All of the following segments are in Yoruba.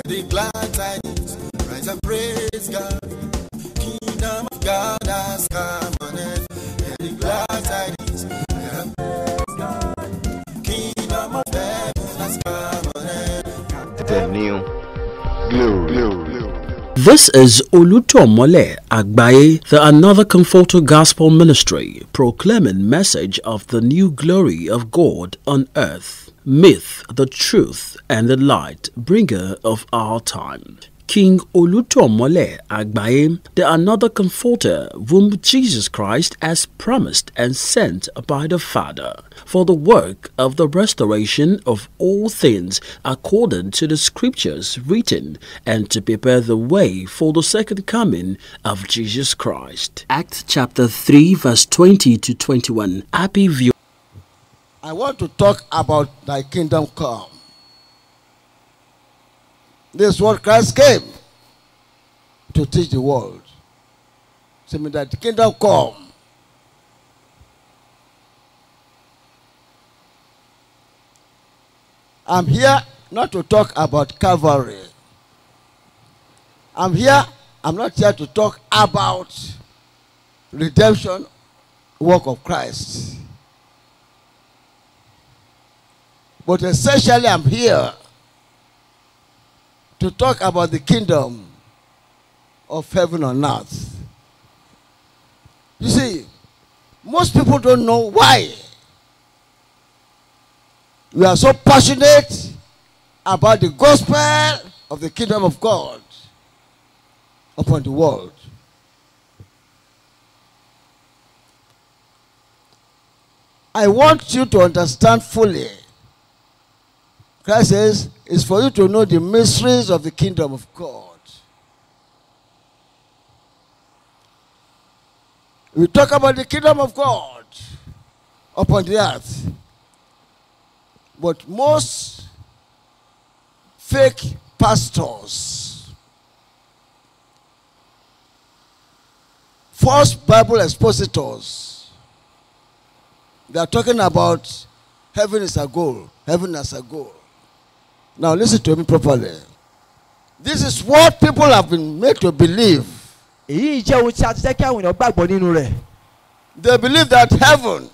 the glad tidings, rise and praise God. Kingdom of God has come on earth. Hear the glad tidings, rise and praise God. Kingdom of heaven has come on earth. The new glory. This is Olutomole Agbaye, the Another Comforter Gospel Ministry, proclaiming message of the new glory of God on earth, myth, the truth, and the light, bringer of our time. King Olutomole Agbaye, the Another Comforter, whom Jesus Christ has promised and sent by the Father, for the work of the restoration of all things according to the scriptures written, and to prepare the way for the second coming of Jesus Christ. Acts chapter 3, verse 20 to 21. Happy view. I want to talk about thy kingdom come. This is what Christ came to teach the world. Say me that the kingdom come. I'm here not to talk about Calvary. I'm here, I'm not here to talk about redemption work of Christ. But essentially, I'm here to talk about the kingdom of heaven on earth. You see, most people don't know why we are so passionate about the gospel of the kingdom of God upon the world. I want you to understand fully Christ says, it's for you to know the mysteries of the kingdom of God. We talk about the kingdom of God upon the earth. But most fake pastors, false Bible expositors, they are talking about heaven is a goal, heaven is a goal. Now listen to me properly. This is what people have been made to believe. èyí jẹ́ ohun tí a ti jẹ́ kí àwọn èèyàn gbàgbọ́ nínú rẹ̀ They believe that heaven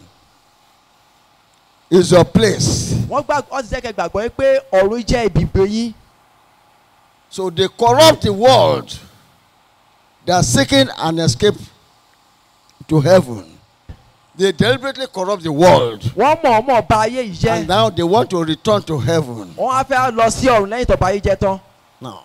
is your place. wọ́n gbà wọ́n ti jẹ́ kẹ́ gbàgbọ́ pé ọ̀run jẹ́ ibùgbé yín So they corrupt the world. They are seeking an escape to heaven. They deliberately corrupt the world. wọ́n mọ̀ ọmọ ba ayé yìí And jẹ́ now they want to return to heaven. wọ́n á fẹ́ lọ sí ọ̀run lẹ́yìn tó ba ayé jẹ́ tán Now,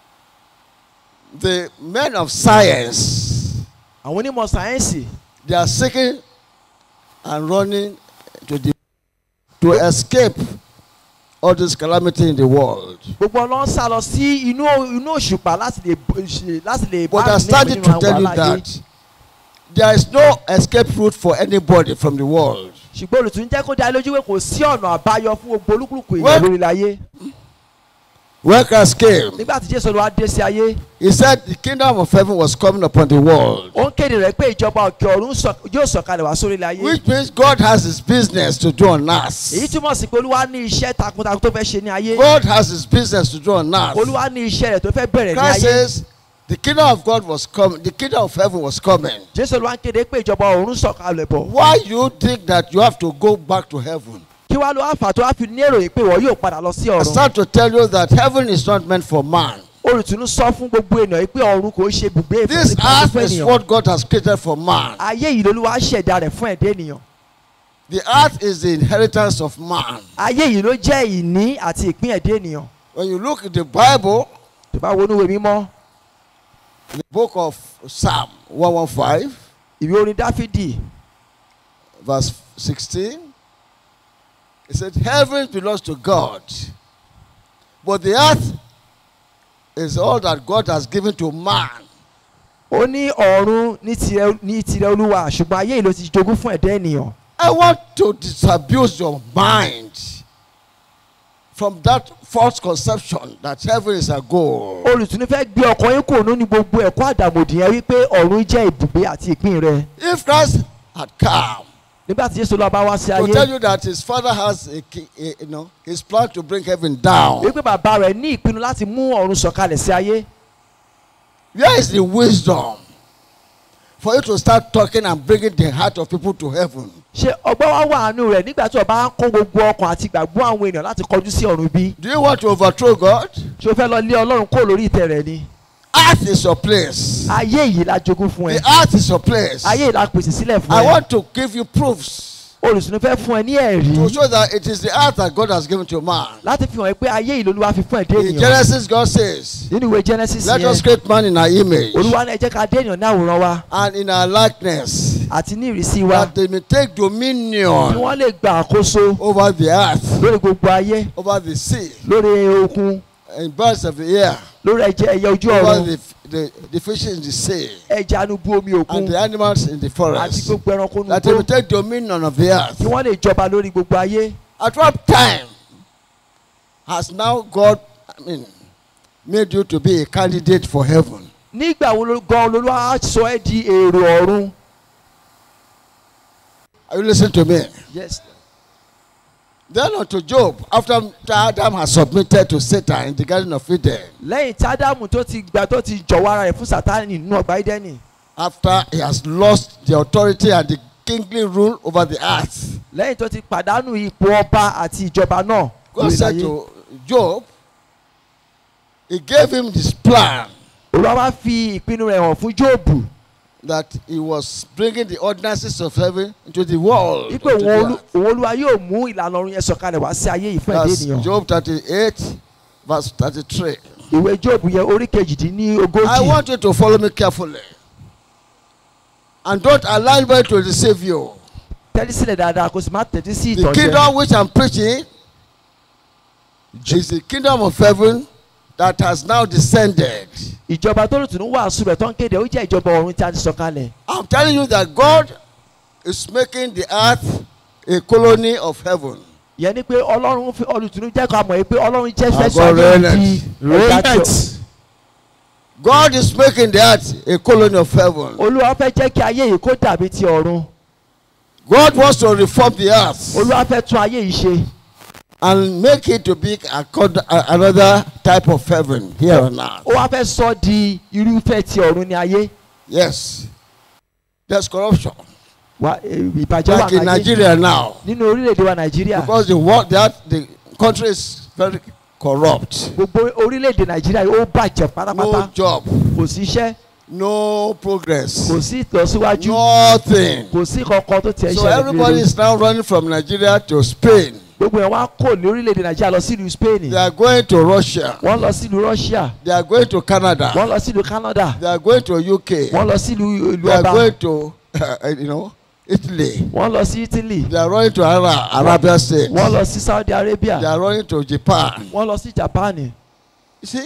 the men of science, àwọn onímọ̀ sáyẹ́ǹsì they are seeking and running to the to escape all this calamity in the world. gbogbo ọlọ́run sá lọ sí inú inú òṣùpá láti lè b- ṣe- láti lè But bá I'm nínú starting nínú to tell you àwọn aláyé. that there is no escape route for anybody from the world. ṣùgbọ́n olùtún jẹ́ kó dá lójú pé kò sí ọ̀nà àbáyọ fún gbogbo olúkúlùkù Well- èèyàn lórí ayé When Christ came, nígbà tí jésù olúwa dé sí ayé he said the kingdom of heaven was coming upon the world. ó ń kéde rẹ̀ pé ìjọba òkè ọ̀run sọ- yóò sọ̀kalẹ̀ wá sórí ilẹ̀ ayé Which means God has his business to do on èyí us. túmọ̀ sí pé olúwa ní iṣẹ́ takuntakun tó fẹ́ ṣe ní ayé God has his business to do on us. olúwa ní iṣẹ́ rẹ̀ tó fẹ́ bẹ̀rẹ̀ ní Christ ayé says the kingdom of God was coming, the kingdom of heaven was coming. jésù olúwa ń kéde pé ìjọba ọ̀run sọ̀kalẹ̀ bọ̀ Why you think that you have to go back to heaven? kí wàá lọ àfà tó wá fi ní èròyìn pé wọ́n yóò padà lọ sí I ọ̀run start to tell you that heaven is not meant for man. olùtúnú sọ fún gbogbo ènìyàn yìí pé ọ̀run kò ṣe ibùgbé This ìfúnni earth fún is ènìyàn what God has created for man. ayé yìí lolúwa ṣẹ̀dá rẹ̀ fún ẹ̀dá ènìyàn The earth is the inheritance of man. ayé yìí ló jẹ́ ìní àti ìpín ẹ̀dá ènìyàn When you look at the Bible, tó bá wọnú ìwé mímọ́ in the book of Psalm 115, ìwé orin dáfídì verse 16, it said, Heaven belongs to God, but the earth is all that God has given to man. ó ní ọ̀run ní tirẹ̀ ní tirẹ̀ olúwa ṣùgbọ́n ayé yìí ló ti jogún fún ẹ̀dá ènìyàn I want to disabuse your mind from that false conception that heaven is a goal. olùtúnú fẹ́ gbé ọkàn yín kò nínú gbogbo ẹ̀kọ́ àdàmòdì yẹn wípé ọ̀run jẹ́ ibùgbé àti ìpín rẹ̀ If Christ had come nígbà tí Jésù lọ́ọ́ bá wá sí to tell ayé you that his father has a, key, a you know his plan to bring heaven down. wípé bàbá rẹ̀ ní ìpinnu láti mú ọ̀run sọ̀kalẹ̀ sí ayé Where is the wisdom for you to start talking and bringing the heart of people to heaven? ṣé ọgbọ́n wá wà nù rẹ̀ nígbà tí ọba ń kó gbogbo ọkàn àti ìgbàgbọ́ àwọn èèyàn láti kọjú sí ọ̀run bí Do you want to overthrow God? ṣé o fẹ́ lọ lé ọlọ́run kó lórí ìtẹ́ rẹ̀ ni Earth is your place. ayé yìí la jogún fún ẹ The earth is your place. ayé yìí la pèsè sílẹ̀ fún I ẹ want to give you proofs olùsùnú fẹ́ fún ẹ ní ẹ̀rí to show that it is the earth that God has given to man. láti fi hàn ẹ́ pé ayé yìí lolúwa fi fún ẹ̀dá In ènìyàn Genesis, God says, nínú ìwé Genesis Let us yẹn create man in our image olúwa náà ẹ jẹ́ ká dé ènìyàn ní àwòrán wa and in our likeness, àti ní ìrísí wa that they may take kí dominion wọ́n lè gba àkóso over the earth, lórí gbogbo ayé over the sea, lórí okun and birds of the air, lórí ẹ̀jẹ̀ ẹyẹ ojú over ọ̀run the, the, the fishes in the sea, ẹja anubú omi òkun and the animals in the àti forest. gbogbo ẹranko That they nugbó will take dominion of the kí earth. wọ́n lè jọba lórí gbogbo ayé At what time has now God, I mean, made you to be a candidate for heaven? nígbà wo ló- gan olólùwà sọ ẹ́ di èrò ọ̀run. Are you listening to me? yes Then unto Job, after Adam has submitted to Satan in the Garden of Eden, lẹ́yìn tí ádámù tó ti gbà tó ti jọ̀wọ́ ara rẹ̀ fún sátánì nínú ọgbà ídẹ́nì after he has lost the authority and the kingly rule over the earth, lẹ́yìn tó ti pàdánù ipò ọba àti ìjọba náà God lórí said ayé. to Job, He gave him this plan olúwa wá fi ìpinnu rẹ̀ hàn fún jóòbù that he was bringing the ordinances of heaven into the world. wípé into the òun olú- earth. òun olúwa yóò mú ìlànà ọ̀run yẹn sọ̀kalẹ̀ wá sí ayé yìí fún ẹ̀dá That's ènìyàn Job 38, verse 33. ìwé jóòbù yẹn orí kejìdínní I ogójì want you to follow me carefully. And don't allow anybody to deceive you. tẹ́lí sílẹ̀ dáadáa kó sì má tẹ̀tí sí The ìtọ́jú kingdom which I'm preaching is the kingdom of heaven that has now descended. ìjọba tó lùtùnú wàásù rẹ̀ tó ń kéde ó jẹ́ ìjọba ọ̀run tí a ti sọ̀kalẹ̀ I'm telling you that God is making the earth a colony of heaven. yẹn ni pé ọlọ́run fi olùtùnú jẹ́ kó a mọ̀ pé ọlọ́run jẹ́ fẹ́ Àgọ́ sọ ayé rẹ̀ di ẹ̀dá tí ọ- God is making the earth a colony of heaven. olúwa fẹ́ jẹ́ kí ayé yìí kó dàbí ti ọ̀run God wants to reform the earth olúwa fẹ́ tún ayé yìí ṣe and make it to be a, cod- a- another type of heaven here on earth. ó wá fẹ́ sọ di irúfẹ́ ti ọ̀run ní ayé Yes. There's corruption. wa eh, ìbàjẹ́ wà Like in láyé Nigeria now. nínú orílẹ̀-èdè wa nàìjíríà Because the world that the country is very corrupt. gbogbo orílẹ̀-èdè nàìjíríà yìí ó bàjẹ́ No pátápátá job, kò sí iṣẹ́ no progress, kò sí ìtọ́síwájú nothing. kò sí kankan tó tiẹ̀ So ṣẹlẹ̀ everybody rere is now running from Nigeria to Spain. gbogbo ẹ̀ wá kò ní orílẹ̀-èdè nàìjíríà lọ sílùú spain They are going to Russia. wọ́n lọ sílùú russia They are going to Canada. wọ́n lọ sílùú canada They are going to UK. wọ́n lọ sílùú ìlú They are ọba going to, you know, Italy. wọ́n lọ sí italy They are running to Ara- Arabia States. wọ́n lọ sí saudi arabia They are running to Japan. wọ́n lọ sí japan You see?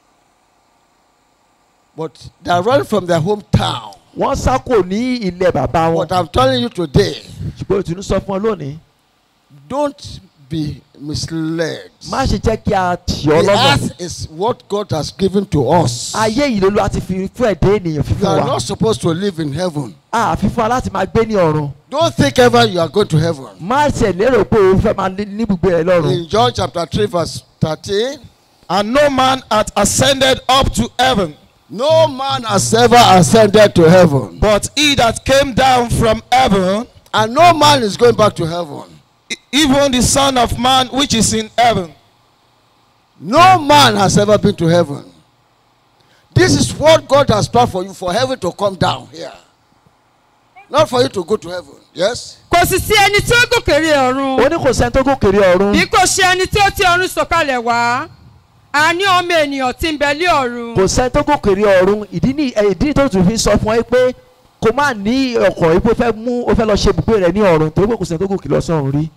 But they are running from their hometown. wọ́n sá kò ní ilẹ̀ bàbá wọn What I'm telling you today, ṣùgbọ́n òtún sọ fún ọ lónìí don't be misled. má ṣe jẹ́ kí a tì ọ́ The lọ́nà earth is what God has given to us. ayé yìí ló ló ti fi fún ẹ̀dá ènìyàn You fífún are wa not supposed to live in heaven. a fi fún wa láti máa gbé ní ọ̀run Don't think ever you are going to heaven. má ṣe lérò pé o fẹ́ máa ní ibùgbé rẹ lọ́run In John chapter 3, verse 13, And no man hath ascended up to heaven, no man has ever ascended to heaven, but he that came down from heaven, and no man is going back to heaven. e- even the Son of Man which is in heaven. No man has ever been to heaven. This is what God has planned for you for heaven to come down here. Not for you to go to heaven. Yes? kò sì sí ẹni tí ó gòkèrè ó ọ̀run ní kò sẹ́ni tó gòkèrè ọ̀run bí kò ṣe ẹni tí ó ti ọ̀run sọ̀kalẹ̀ wá a ní ọmọ ènìyàn tí ń bẹ lé ọ̀run kò sẹ́ni tó gòkèrè ọ̀run ìdí ní ẹ̀, ìdí tó tún fi sọ fún ẹ pé kò má ní ọkọ̀ yìí pé ó fẹ́ mú ó fẹ́ lọ ṣe ibùgbé rẹ ní ọ̀run torí pé kò sẹ́ni tó gòkè lọ sọ́run rí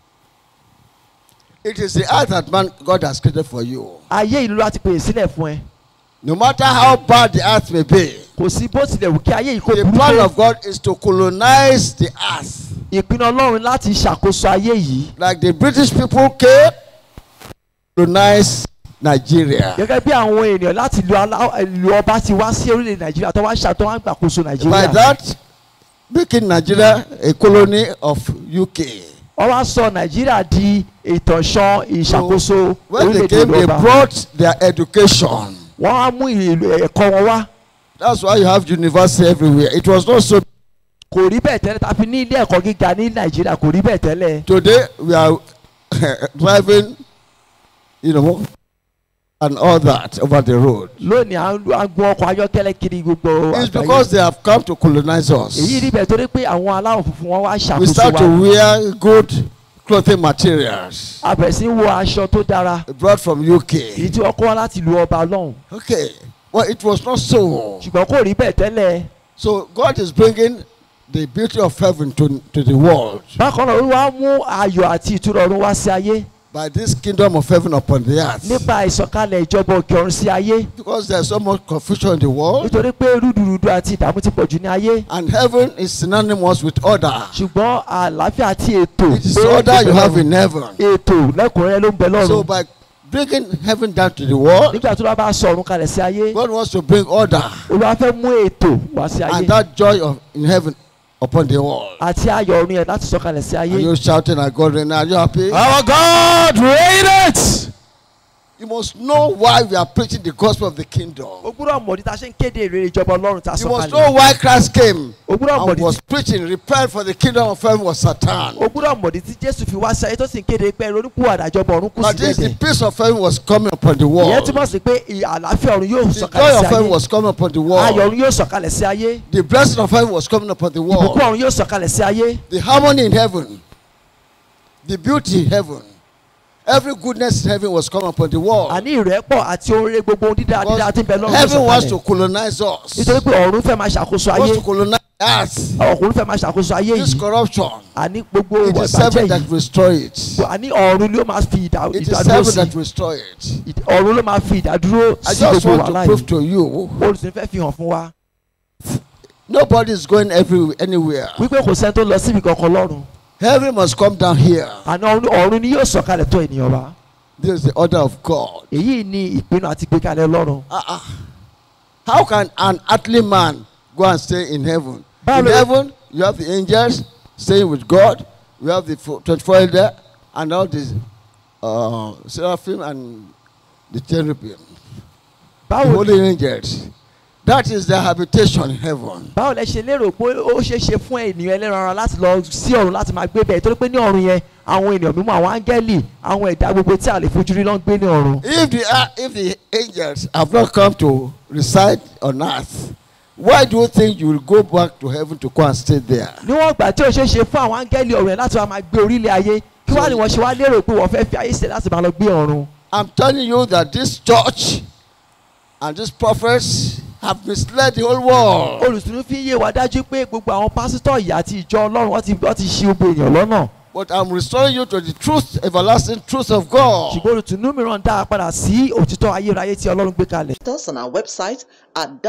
It is the earth that man God has created for you. ayé ìlú láti pèsè sílẹ̀ fún ẹ No matter how bad the earth may be, kò sí bó tilẹ̀ wù kí ayé yìí kó the burú plan tó of God is to colonize the earth. ìpinnu ọlọ́run láti ṣàkóso ayé yìí Like the British people came, colonize Nigeria. gẹ́gẹ́ bí àwọn ènìyàn láti lu alá- ìlú ọba ti wá sí orílẹ̀ nàìjíríà tó wá ń ṣàtọ́ wá ń gbàkóso By nàìjíríà that, making Nigeria a colony of UK. wọ́n wá sọ nàìjíríà di ìtànṣán ìṣàkóso When they orílẹ̀-èdè came, they ìjọba brought their education. wọ́n á mú ìlú ẹ̀kọ́ wọn wá That's why you have university everywhere. It was not so. kò rí bẹ́ẹ̀ tẹ́lẹ̀ tàbí ní ilé ẹ̀kọ́ gíga ní nàìjíríà kò rí bẹ́ẹ̀ tẹ́lẹ̀ Today we are driving, you know, and all that over the road. lónìí à ń à ń gun ọkọ̀ ayọ́kẹ́lẹ́ kiri gbogbo It's àgbáyé. because they have come to colonize us. èyí rí bẹ́ẹ̀ torí pé àwọn aláwọ̀ funfun wọn wá We ṣàkóso start to wa wear good clothing materials a bẹ̀rẹ̀ sí í wọ aṣọ tó dára brought from èyí UK. tí wọ́n kọ́ wá láti lu ọba lọ́hùn Okay, well, it was not so. ṣùgbọ́n kò rí bẹ́ẹ̀ tẹ́lẹ̀ So God is bringing the beauty of heaven to, to the world bákan náà olúwa mú ayọ̀ àti ìtura ọ̀run wá sí ayé by this kingdom of heaven upon the earth. nípa ìsọ̀kalẹ̀ ìjọba òkè ọ̀run sí ayé Because there's so much confusion in the world, nítorí pé rúdurùdu àti ìdààmú ti pọ̀jù ní ayé and heaven is synonymous with order. ṣùgbọ́n àlàáfíà àti ètò It is pé order you have ìbẹ̀rù- in heaven. ètò lẹ́kùnrẹ́rẹ́ ló ń bẹ So lọ́run by bringing heaven down to the world, nígbà tó bá bá sọ ọ̀run kalẹ̀ sí ayé God wants to bring order olúwa fẹ́ mú ètò wá sí ayé and that joy of in heaven upon the world. àti ayọ̀ ọ̀run yẹn láti sọ kalẹ̀ sí Are ayé you shouting at God right now? Are you happy? Our God reigneth. You must know why we are preaching the gospel of the kingdom. o gbúdọ̀ mọ̀ ní ta ṣe ń kéde ìrere ìjọba ọlọ́run tá a You sọ must kalẹ̀ know why Christ came o gbúdọ̀ mọ̀ and ní was preaching, repent for the kingdom of heaven was Satan. o gbúdọ̀ mọ̀ ní tí jésù fi wá sí ayé tó sì ń kéde pé ronúkú àdájọba ọ̀run kù sí That is, the dẹ̀dẹ̀ peace of heaven was coming upon the ìyẹn world. túmọ̀ sí pé ì- àlàáfíà ọ̀run yóò The sọ̀kalẹ̀ joy sí of heaven ayé was coming upon the ayọ̀ world. ọ̀run yóò sọ̀kalẹ̀ sí ayé The blessing of heaven was coming upon the ìbùkún world. ọ̀run yóò sọ̀kalẹ̀ sí ayé The harmony in heaven, the beauty in heaven, every goodness in heaven was coming upon the world. àní ìrẹ́pọ̀ àti oore gbogbo ohun dídá dídá tí ń bẹ lọ́run yóò Heaven wants to sọ̀kalẹ̀ colonize us. nítorí pé ọ̀run fẹ́ máa ṣàkóso ayé wants to colonize us. ọ̀run fẹ́ máa ṣàkóso ayé This yìí corruption, àní gbogbo it ìwà is ìbàjẹ́ heaven that yìí restore it. àní ọ̀run ló máa fi ìdá- It is ìdádúró heaven sí that restore it. Ìd- ọ̀run ló máa fi ìdádúró I sí just gbogbo want to wàhálà prove yìí to you, olùsìn fẹ́ fi hàn fún wa nobody is going every, anywhere. wípé kò sẹ́ni tó lọ síbi kankan lọ́run Heaven must come down here. àná ọ̀run- ọ̀run ni yóò sọ̀kalẹ̀ tó ènìyàn wá This is the order of God. èyí ni ìpinnu àti ìgbékalẹ̀ lọ́run Uh-uh. How can an earthly man go and stay in heaven? Báwo In ló- heaven, you have the angels staying with God. You have the fo- 24 elder and all the uh, seraphim and the cherubim. The báwo holy angels. That is their habitation in heaven. báwo lẹ ṣe lérò pé ó ṣeé ṣe fún ènìyàn ẹlẹ́ran ara láti lọ sí ọ̀run láti máa gbé bẹ́ẹ̀ torí pé ní ọ̀run yẹn àwọn ènìyàn mímọ́ àwọn áńgẹ́lì àwọn ẹ̀dá gbogbo tí a lè fojú rí ló ń gbé ní ọ̀run If the, uh, if the angels have not come to reside on earth, why do you think you will go back to heaven to go and stay there? níwọ̀n ìgbà tí ó ṣeé ṣe fún àwọn áńgẹ́lì ọ̀run yẹn láti wá máa gbé orílẹ̀ ayé kí wá ni wọ́n ṣe wá lérò pé wọ́n fẹ́ fi ayé sílẹ̀ láti máa lọ gbé ọ̀run I'm telling you that this church and these prophets have misled the whole world. olùsùnú fi ń yé wa dájú pé gbogbo àwọn pásítọ̀ yìí àti ìjọ ọlọ́run wọ́n ti wọ́n ti ṣi gbogbo èèyàn lọ́nà But I'm restoring you to the truth, everlasting truth of God. ṣùgbọ́n olùtùnú mìíràn dá a padà sí òtítọ́ ayérayé tí ọlọ́run gbé kalẹ̀ Visit us on our website at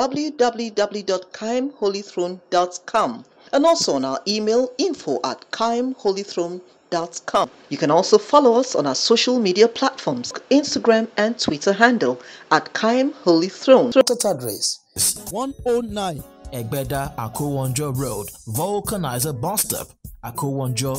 www.kaimholythrone.com and also on our email info at kaimholythrone.com. You can also follow us on our social media platforms, Instagram and Twitter handle at Kaim Holy Throne. Contact address 109 Egbeda Akowonjo Road, Vulcanizer Bus Stop, Akowonjo,